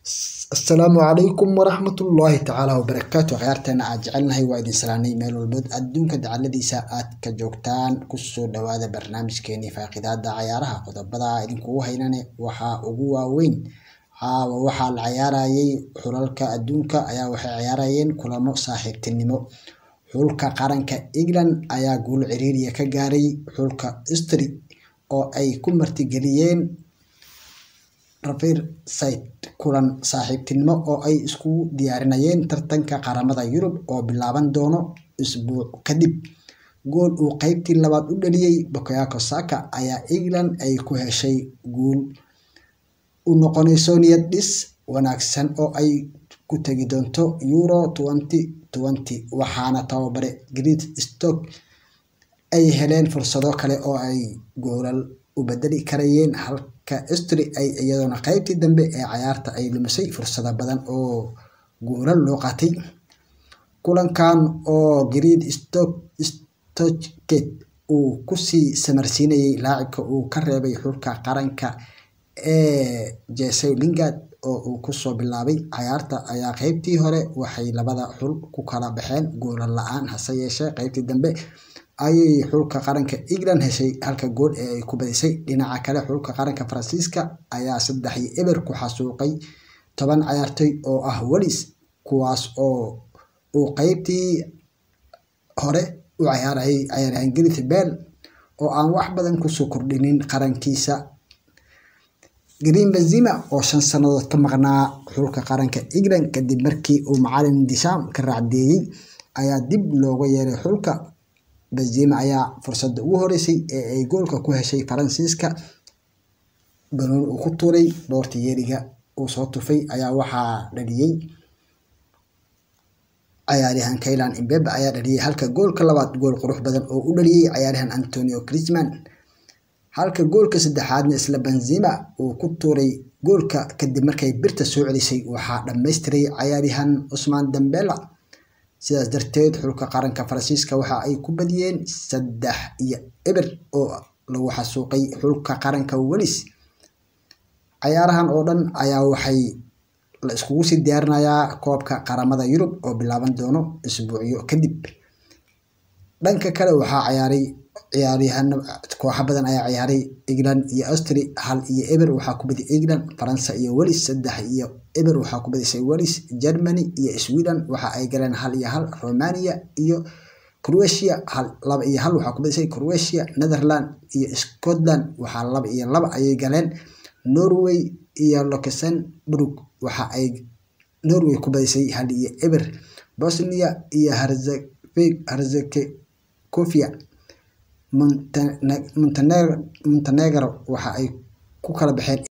asalaamu calaykum waraxmatullaahi tacaala wabarakaatu akhyaarteena aad jecelnahay waa idin salaanay meel walbood adduunka dacaladiisa aad ka joogtaan kusoo dhawaada barnaamijkeenii faaqidaada cayaaraha qodobada idinkugu haynane waxaa ugu waaweyn caawa waxaa la cayaarayay xulalka adduunka ayaa waxay cayaarayeen kulamo saaxiibtinimo xulka qaranka england ayaa guul ciriiriya ka gaaray xulka istri oo ay ku martigeliyeen riverside kulan saaxiibtinimo oo ay iskugu diyaarinayeen tartanka qaramada yurub oo bilaaban doono isbuuc kadib gool uu qeybtii labaad u dhaliyey bakayoko saka ayaa england ay ku heshay guul u noqonayso niyad dhis wanaagsan oo ay ku tegi doonto euro waxaana tababare great stock ay heleen fursado kale oo ay goolal u bedeli karayeen halka istri ay iyadoona qeybtii dambe ee cayaarta ay lumisay fursado badan oo goolal loo qaatay kulankan oo great stockgate uu kusii samarsiinayay laacibka uu ka reebay xulka qaranka ee jese lingard oo uu kusoo bilaabay cayaarta ayaa qeybtii hore waxay labada xul ku kala baxeen goolal la-aan hase yeeshee qeybtii dambe ayay xulka qaranka england heshay halka gool ee ay ku badisay dhinaca kale xulka qaranka faransiiska ayaa saddex iyo eber ku xasuuqay toban cayaartoy oo ah welis kuwaas oo uu qeybtii hore u cayaarayay cayaaryahan gareth bell oo aan wax badan kusoo kordhinin qarankiisa green benzima oo shan sannadood ka maqnaa xulka qaranka england kadib markii uu macalin disham ka raacdeeyey ayaa dib looga yeeray xulka benzima ayaa fursadda ugu horeysay ee ay goolka ku heshay faransiiska banooni uu ku tuuray dhoorta yeeriga uu soo tufay ayaa waxaa dhaliyey cayaaryahan kaylan imbebe ayaa dhaliyey halka goolka labaad gool qurux badan oo u dhaliyey cayaaryahan antonio crisman halka goolka saddexaadna isla benzima uu ku tuuray goolka kadib markay birta soo celisay waxaa dhammaystiray cayaaryahan cusmaan dambela sidaas darteed xulka qaranka faransiiska waxa ay ku badiyeen saddex iyo eber oo lagu xasuuqay xulka qaranka welis cayaarahan oo dhan ayaa waxay la iskugu sii diyaarinayaa koobka qaramada yurub oo bilaaban doono isbuucyo kadib dhanka kale waxaa cayaaray ciyaaryahano kooxa badan ayaa ciyaaray england iyo austri hal iyo eber waxaa ku badiyay england faransa iyo welis saddex iyo eber waxaa ku badisay welis germany iyo sweden waxa ay galeen hal iyo hal romania iyo croatia hal laba iyo hal waxaa ku badisay croatia netherland iyo scotland waxaa laba iyo laba ayay galeen norway iyo luxembourg waxa ay norway ku badisay hal iyo eber bosnia iyo herzegovia montenegro waxa ay ku kala baxeen